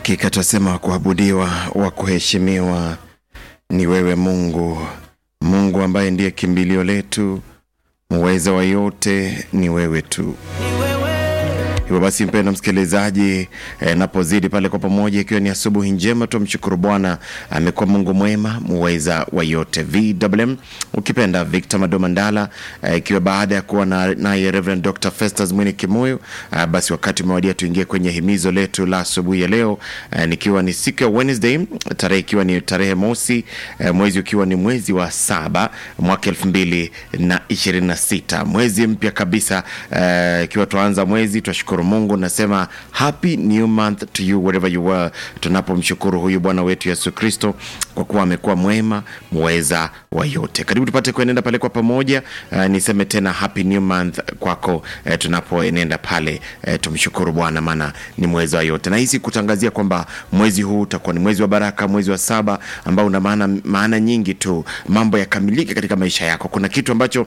Hakika twasema wa kuabudiwa, wa kuheshimiwa ni wewe Mungu, Mungu ambaye ndiye kimbilio letu, muweza wa yote ni wewe tu. Hivyo basi, mpendwa msikilizaji, eh, napozidi pale kwa pamoja, ikiwa ni asubuhi njema, tumshukuru Bwana, amekuwa Mungu mwema, muweza wa yote. VMM ukipenda Victor Madomandala, eh, ikiwa baada ya kuwa na- naye Reverend Dr. Festus Mwini Kimuyu, eh, basi wakati umewadia tuingie kwenye himizo letu la asubuhi ya leo, eh, nikiwa ni siku ya Wednesday, tarehe ikiwa ni tarehe mosi, eh, mwezi ukiwa ni mwezi wa saba mwaka elfu mbili na ishirini na sita mwezi mpya kabisa, eh, ikiwa tuanza mwezi twashukuru Mungu, nasema happy new month to you wherever you were, tunapomshukuru huyu Bwana wetu Yesu Kristo kwa kuwa amekuwa mwema muweza wa yote. Karibu tupate kuenenda pale kwa pamoja. Uh, niseme tena happy new month kwako, uh, tunapoenenda pale uh, tumshukuru Bwana maana ni mweza wa yote, na hisi kutangazia kwamba mwezi huu utakuwa ni mwezi wa baraka, mwezi wa saba ambao una maana maana nyingi tu, mambo yakamilike katika maisha yako. Kuna kitu ambacho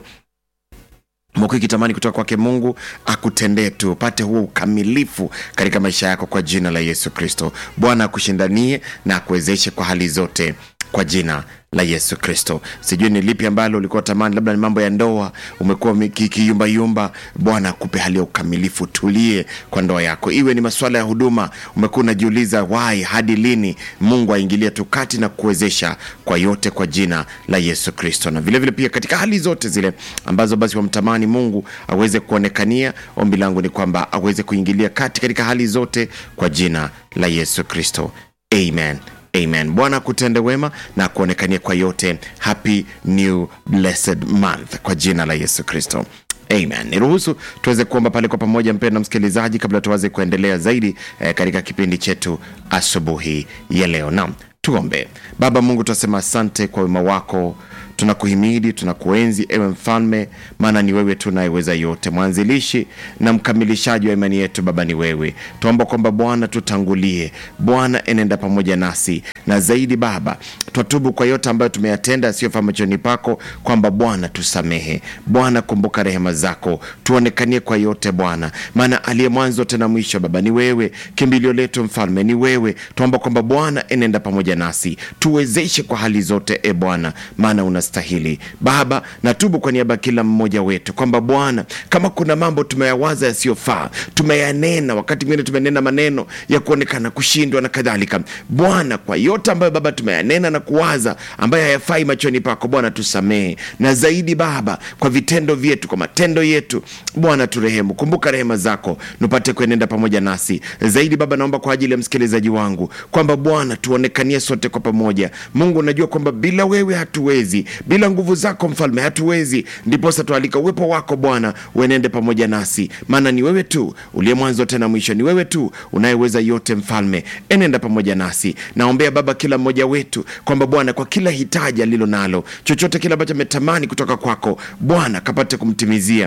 Mungu ikitamani kutoka kwake Mungu akutendee tu upate huo ukamilifu katika maisha yako kwa jina la Yesu Kristo. Bwana akushindanie na akuwezeshe kwa hali zote kwa jina la Yesu Kristo. Sijui ni lipi ambalo ulikuwa tamani, labda ni mambo ya ndoa, umekuwa kiyumbayumba. Bwana akupe hali ya ukamilifu, tulie kwa ndoa yako. Iwe ni masuala ya huduma, umekuwa unajiuliza wai, hadi lini? Mungu aingilie tu kati na kuwezesha kwa yote kwa jina la Yesu Kristo. Na vilevile vile pia katika hali zote zile ambazo basi wamtamani Mungu aweze kuonekania, ombi langu ni kwamba aweze kuingilia kati katika hali zote kwa jina la Yesu Kristo. Amen. Amen. Bwana akutende wema na kuonekania kwa yote. Happy new blessed month kwa jina la Yesu Kristo. Amen. Niruhusu tuweze kuomba pale kwa pamoja, mpendwa msikilizaji, kabla tuweze kuendelea zaidi eh, katika kipindi chetu asubuhi ya leo. Naam, tuombe. Baba Mungu, tunasema asante kwa wema wako tunakuhimidi tunakuenzi, ewe Mfalme, maana ni wewe tu unayeweza yote, mwanzilishi na mkamilishaji wa imani yetu. Baba ni wewe, tuomba kwamba Bwana tutangulie, Bwana enenda pamoja nasi, na zaidi Baba twatubu kwa yote ambayo tumeyatenda yasiyofaa machoni pako, kwamba Bwana tusamehe. Bwana kumbuka rehema zako, tuonekanie kwa yote Bwana, maana aliye mwanzo tena mwisho Baba ni wewe, kimbilio letu Mfalme ni wewe. Tuomba kwamba Bwana enenda pamoja nasi, tuwezeshe kwa hali zote, e Bwana, maana una stahili Baba. Natubu kwa niaba ya kila mmoja wetu kwamba Bwana, kama kuna mambo tumeyawaza yasiyofaa, tumeyanena, wakati mwingine tumenena maneno ya kuonekana kushindwa na kadhalika. Bwana, kwa yote ambayo Baba tumeyanena na kuwaza ambayo hayafai machoni pako, Bwana tusamehe, na zaidi Baba, kwa vitendo vyetu, kwa matendo yetu, Bwana turehemu. Kumbuka rehema zako, nupate kuenenda pamoja nasi zaidi. Baba, naomba kwa ajili ya msikilizaji wangu kwamba Bwana tuonekanie sote kwa pamoja. Mungu, unajua kwamba bila wewe hatuwezi bila nguvu zako mfalme hatuwezi. Ndiposa tualika uwepo wako Bwana uenende pamoja nasi, maana ni wewe tu uliye mwanzo tena mwisho, ni wewe tu unayeweza yote. Mfalme, enenda pamoja nasi. Naombea Baba kila mmoja wetu kwamba Bwana, kwa kila hitaji alilo nalo, chochote kile ambacho ametamani kutoka kwako Bwana, kapate kumtimizia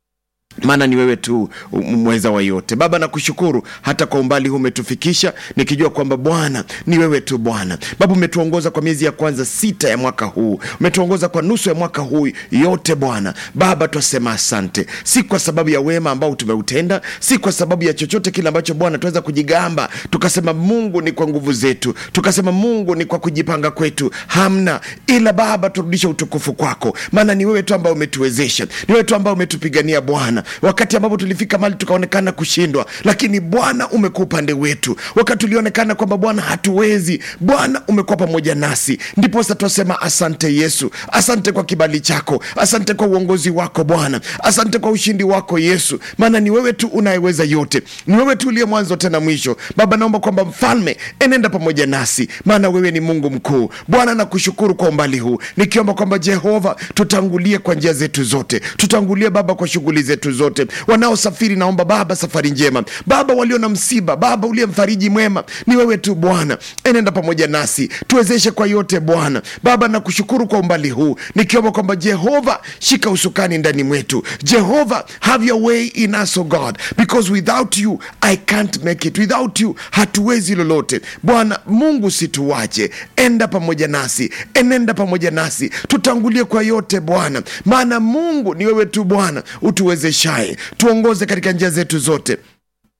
maana ni wewe tu mweza wa yote Baba. Nakushukuru hata kwa umbali huu umetufikisha, nikijua kwamba Bwana ni wewe tu Bwana. Baba, umetuongoza kwa miezi ya kwanza sita ya mwaka huu, umetuongoza kwa nusu ya mwaka huu yote Bwana. Baba, twasema asante, si kwa sababu ya wema ambao tumeutenda, si kwa sababu ya chochote kile ambacho Bwana tunaweza kujigamba tukasema Mungu ni kwa nguvu zetu, tukasema Mungu ni kwa kujipanga kwetu, hamna. Ila Baba, turudishe utukufu kwako, maana ni wewe tu ambao umetuwezesha, ni wewe tu ambao umetupigania Bwana wakati ambapo tulifika mali tukaonekana kushindwa, lakini Bwana umekuwa upande wetu. Wakati tulionekana kwamba Bwana hatuwezi, Bwana umekuwa pamoja nasi. Ndiposa twasema asante Yesu, asante kwa kibali chako, asante kwa uongozi wako Bwana, asante kwa ushindi wako Yesu, maana ni wewe tu unayeweza yote, ni wewe tu uliye mwanzo tena mwisho. Baba, naomba kwamba mfalme, enenda pamoja nasi, maana wewe ni Mungu mkuu. Bwana, nakushukuru kwa umbali huu, nikiomba kwamba Jehova, tutangulie kwa njia zetu zote, tutangulie Baba kwa shughuli zetu zote. Wanaosafiri naomba Baba safari njema. Baba, walio na msiba, Baba uliye mfariji mwema, ni wewe tu Bwana, enenda pamoja nasi, tuwezeshe kwa yote Bwana. Baba, nakushukuru kwa umbali huu, nikiomba kwamba Jehova, shika usukani ndani mwetu. Jehova, have your way in us, oh God, because without you I can't make it. Without you hatuwezi lolote. Bwana Mungu, situwache, enda pamoja nasi, enenda pamoja nasi, tutangulie kwa yote Bwana, maana Mungu ni wewe tu Bwana utuwezeshaye tuongoze katika njia zetu zote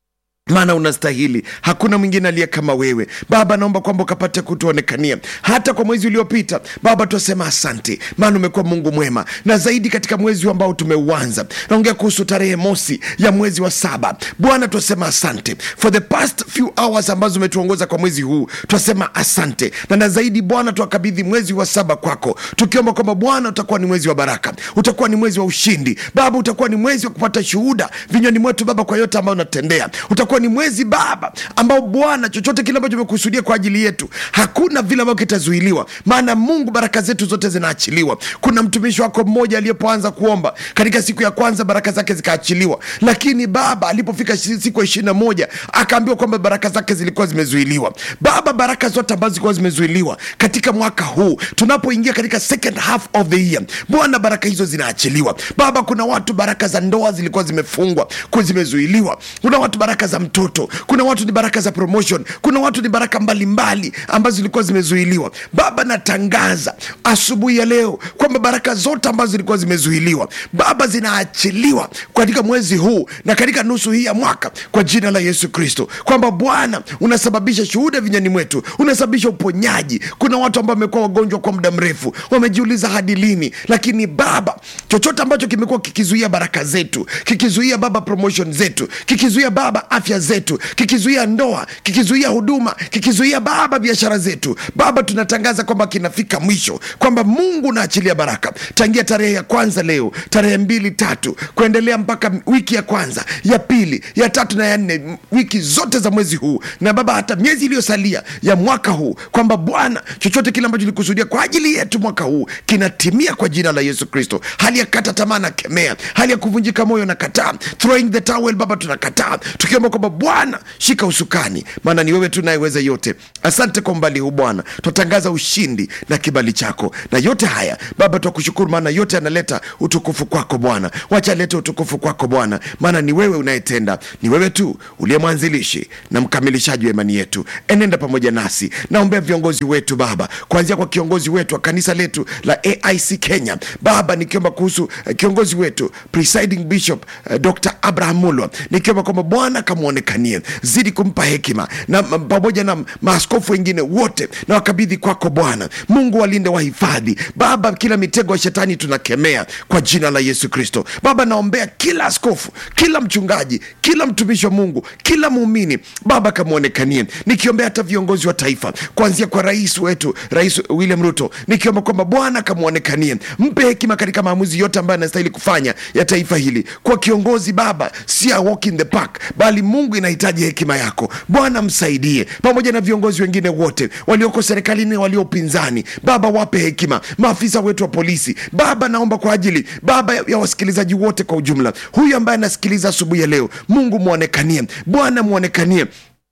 maana unastahili hakuna mwingine aliye kama wewe baba naomba kwamba ukapate kutuonekania hata kwa mwezi uliopita baba twasema asante maana umekuwa mungu mwema na zaidi katika mwezi huu ambao tumeuanza naongea kuhusu tarehe mosi ya mwezi wa saba bwana twasema asante for the past few hours ambazo umetuongoza kwa mwezi huu twasema asante na na zaidi bwana twakabidhi mwezi wa saba kwako tukiomba kwamba bwana utakuwa ni mwezi wa baraka utakuwa ni mwezi wa ushindi baba utakuwa ni mwezi wa kupata shuhuda vinywani mwetu baba kwa yote ambayo unatendea utakuwa ni mwezi baba ambao bwana chochote kile ambacho umekusudia kwa ajili yetu hakuna vile ambavyo kitazuiliwa maana mungu baraka zetu zote zinaachiliwa kuna mtumishi wako mmoja aliyepoanza kuomba katika siku ya kwanza baraka zake zikaachiliwa lakini baba alipofika shi- siku ya ishiri na moja akaambiwa kwamba baraka zake zilikuwa zimezuiliwa baba baraka zote ambazo zilikuwa zimezuiliwa katika mwaka huu tunapoingia katika second half of the year bwana baraka hizo zinaachiliwa baba kuna watu baraka za ndoa zilikuwa zimefungwa ku- zimezuiliwa kuna watu baraka za mtoto kuna watu ni baraka za promotion kuna watu ni baraka mbalimbali ambazo zilikuwa zimezuiliwa baba natangaza asubuhi ya leo kwamba baraka zote ambazo zilikuwa zimezuiliwa baba zinaachiliwa katika mwezi huu na katika nusu hii ya mwaka kwa jina la yesu kristo kwamba bwana unasababisha shuhuda vinyani mwetu unasababisha uponyaji kuna watu ambao wamekuwa wagonjwa kwa muda mrefu wamejiuliza hadi lini lakini baba chochote ambacho kimekuwa kikizuia baraka zetu kikizuia baba promotion zetu kikizuia baba afya zetu kikizuia ndoa kikizuia huduma kikizuia baba biashara zetu baba tunatangaza kwamba kinafika mwisho kwamba mungu unaachilia baraka tangia tarehe ya kwanza leo tarehe mbili tatu kuendelea mpaka wiki ya kwanza ya pili ya tatu na ya nne m- wiki zote za mwezi huu na baba hata miezi iliyosalia ya mwaka huu kwamba bwana chochote kile ambacho likusudia kwa ajili yetu mwaka huu kinatimia kwa jina la yesu kristo hali ya kata tamaa na kemea hali ya kuvunjika moyo na kataa throwing the towel baba tunakataa tukiomba kwamba bwana shika usukani maana ni wewe tu nayeweza yote asante kwa umbali huu bwana twatangaza ushindi na kibali chako na yote haya baba twakushukuru maana yote yanaleta utukufu kwako bwana wacha alete utukufu kwako bwana maana ni wewe unayetenda ni wewe tu uliye mwanzilishi na mkamilishaji wa imani yetu enenda pamoja nasi naombea viongozi wetu baba kuanzia kwa kiongozi wetu wa kanisa letu la aic kenya baba nikiomba kuhusu eh, kiongozi wetu presiding bishop uh, dr abraham mulwa nikiomba kwamba bwana kamwonekanie zidi kumpa hekima na m- pamoja na maaskofu wengine wote na wakabidhi kwako bwana mungu walinde wahifadhi baba kila mitego ya shetani tunakemea kwa jina la yesu kristo baba naombea kila askofu kila mchungaji kila mtumishi wa mungu kila muumini baba kamwonekanie nikiombea hata viongozi wa taifa kuanzia kwa rais wetu rais william ruto nikiomba kwamba bwana kamwonekanie mpe hekima katika maamuzi yote ambayo anastahili kufanya ya taifa hili kwa kiongozi baba si a walk in the park bali mungu inahitaji hekima yako bwana msaidie pamoja na viongozi wengine wote walioko serikalini walio upinzani baba wape hekima maafisa wetu wa polisi baba naomba kwa ajili baba ya wasikilizaji wote kwa ujumla huyu ambaye anasikiliza asubuhi ya leo mungu mwonekanie bwana mwonekanie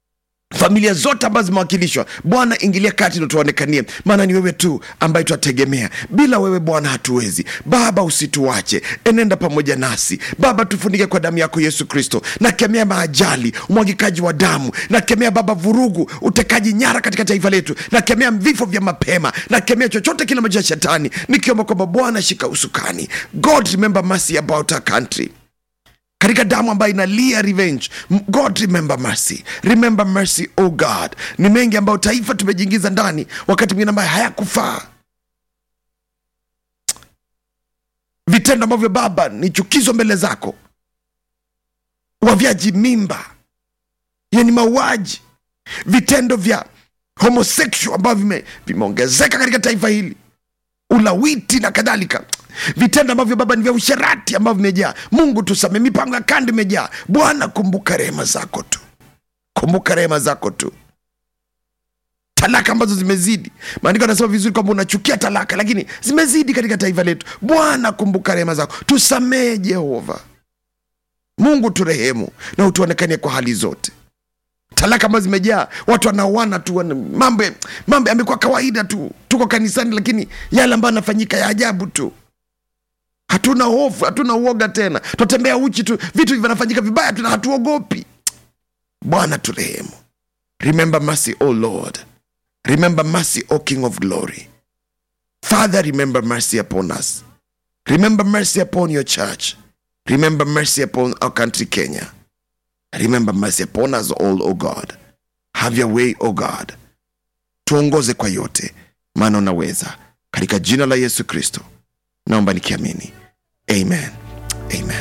familia zote ambazo zimewakilishwa bwana ingilia kati na tuonekanie maana ni wewe tu ambaye twategemea bila wewe bwana hatuwezi baba usituache enenda pamoja nasi baba tufunike kwa damu yako yesu kristo nakemea maajali umwagikaji wa damu nakemea baba vurugu utekaji nyara katika taifa letu nakemea vifo vya mapema nakemea chochote kile ambacho cha shetani nikiomba kwamba bwana shika usukani god remember mercy about our country katika damu ambayo inalia revenge M- god remember mercy remember mercy oh god ni mengi ambayo taifa tumejiingiza ndani wakati mwingine ambayo hayakufaa vitendo ambavyo baba ni chukizo mbele zako wavyaji mimba hiyo ni mauaji vitendo vya homosexual ambavyo vime- vimeongezeka katika taifa hili ulawiti na kadhalika vitendo ambavyo baba ni vya usherati ambavyo vimejaa mungu tusame mipango ya kando imejaa bwana kumbuka rehema zako tu kumbuka rehema zako tu talaka ambazo zimezidi maandiko anasema vizuri kwamba unachukia talaka lakini zimezidi katika taifa letu bwana kumbuka rehema zako tusamehe jehova mungu turehemu na utuonekanie kwa hali zote talaka ambazo zimejaa watu wanaoana tu wana- mambo mambo yamekuwa kawaida tu tuko kanisani lakini yale ambayo yanafanyika ya ajabu tu hatuna hofu hatuna uoga tena twatembea uchi tu vitu vinafanyika vibaya tuna hatuogopi bwana turehemu remember mercy o lord remember mercy o king of glory father remember mercy upon us remember mercy upon your church remember mercy upon our country kenya remember mercy upon us all o god have your way o god tuongoze kwa yote maana unaweza katika jina la yesu kristo naomba nikiamini amen amen